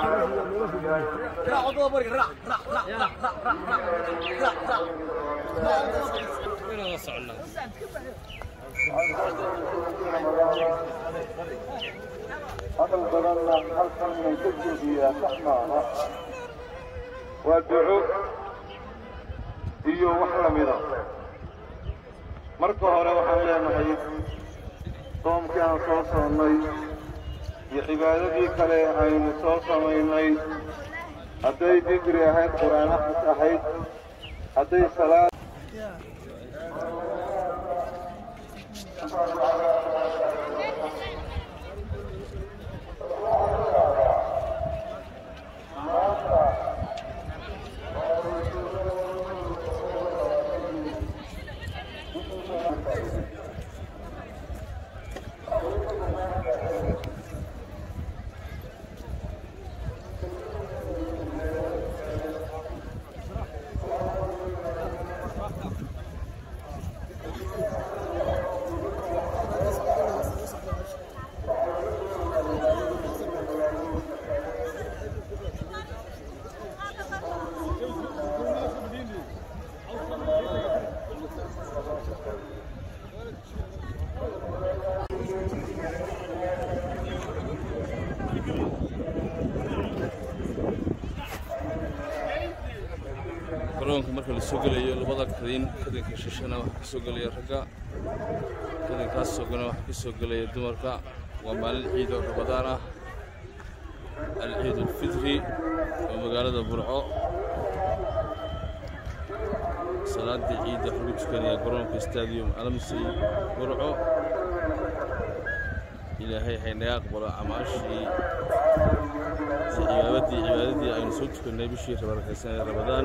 hadal badanna halkan inay ka jeediyaa sax maaha waa duco iyo wax lamida marka hore waxaan leenahay soomkii aan soo soonnay iyo cibaadadii kale aynu soo samaynay hadday dikri ahayd qur'aan axad ahayd hadday salaad garoonka marka la soo gelayo labada kadin kadinka shishana waxaa ka soo gelaya ragga kadinkaas sogana waxaa ka soo gelaya dumarka waa maalin ciid oo rabadaan ah alciid ulfitri oo magaalada burco salaadii ciidda waxaa lagu tukanayaa garoonka stadium alamsey burco ilaahay haynaga aqbalo camaashii iyo cibaadadii cibaadadii aynu soo tukannay bishii rabarakaysan ee rabadaan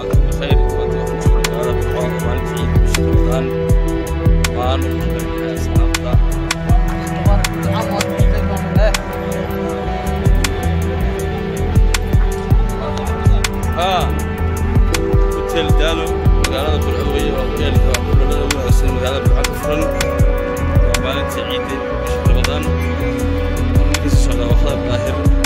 وأنتم بخير وأنتم وحشون هذا بالقرآن وأنت عيد مش رمضان وأنا أصحابنا ها hotel daalo magaalada burcawey oo hoteelka kulamada ugu wanaagsan magaalada burca ka furan waa maalintii ciidda bisha ramadaan ninkiisa socdaa waa khadar daahir